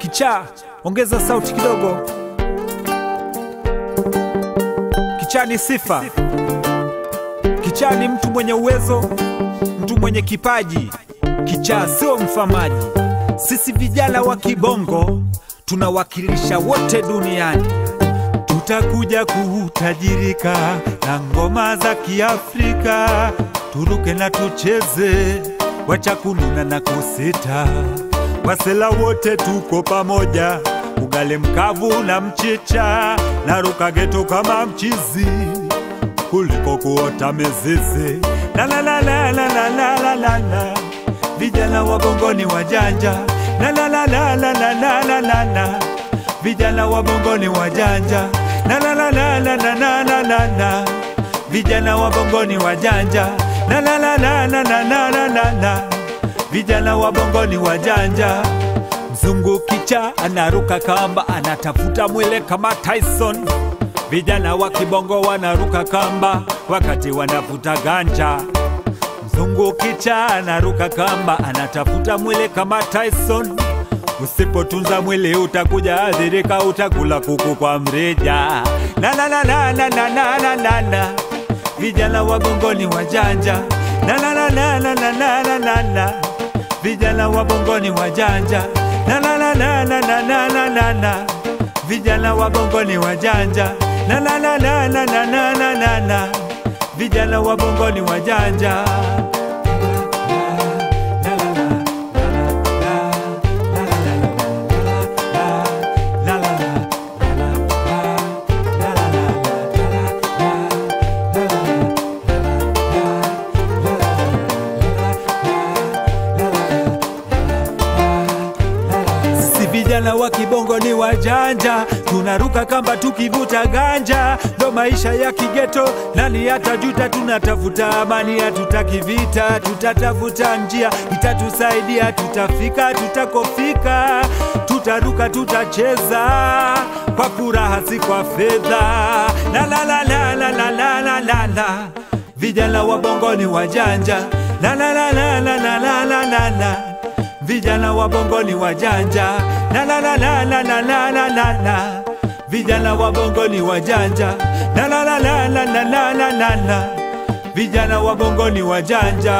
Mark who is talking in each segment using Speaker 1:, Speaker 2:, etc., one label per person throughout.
Speaker 1: Kichaa, ongeza sauti kidogo. Kichaa ni sifa. Kichaa ni mtu mwenye uwezo, mtu mwenye kipaji. Kichaa sio mfamaji. Sisi vijana wa kibongo tunawakilisha wote duniani. Tutakuja kutajirika na ngoma za Kiafrika, turuke na tucheze, wacha kununa na kusita. Wasela wote tuko pamoja, ugali mkavu na mchicha, na ruka geto kama mchizi kuliko kuota mizizi. La la la la la la la la la la, vijana wa bongo ni wajanja. La la la la la la la la la la, vijana wa bongo ni wajanja. La la la la la la la la la la, vijana wa bongo ni wajanja. La la la la la la la la la la, vijana wa bongo ni wajanja. Mzungu kicha anaruka kamba, anatafuta mwele kama Tyson. Vijana wa kibongo wanaruka kamba wakati wanavuta ganja. Mzungu kicha anaruka kamba, anatafuta mwili kama Tyson. Usipotunza mwili utakuja adhirika, utakula kuku kwa mrija. La la la la la la la la la la, vijana wa bongo ni wajanja. La la la la la la la la la la, vijana wa bongo ni wajanja. La la la la la la la la la la, vijana wa bongo ni wajanja. La la la la la la la la la la, vijana wa bongo ni wajanja. Sisi vijana wa kibongo ni wajanja, tunaruka kamba tukivuta ganja, ndo maisha ya kigeto. Nani atajuta? Tunatafuta amani, hatutaki vita, tutatafuta njia itatusaidia, tutafika tutakofika, tutaruka, tutacheza kwa furaha, si kwa fedha. La la la la la la la la la la, vijana wa bongo ni wajanja. La la la la la la la la la la vijana wa bongo ni wajanja la la la la la la la la la la vijana wa bongo ni wajanja la la la la la la la la la la vijana wa bongo ni wajanja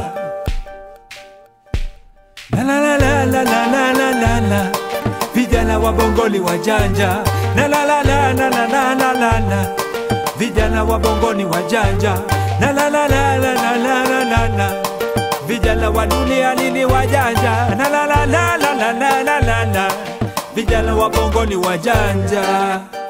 Speaker 1: la la la la la la la la la la vijana wa bongo ni wajanja la la la la la la la la la la vijana wa bongo ni wajanja la la la la la la la la la la vijana wa dunia nini wajanja la la la la la la la la la la vijana wa bongo ni wajanja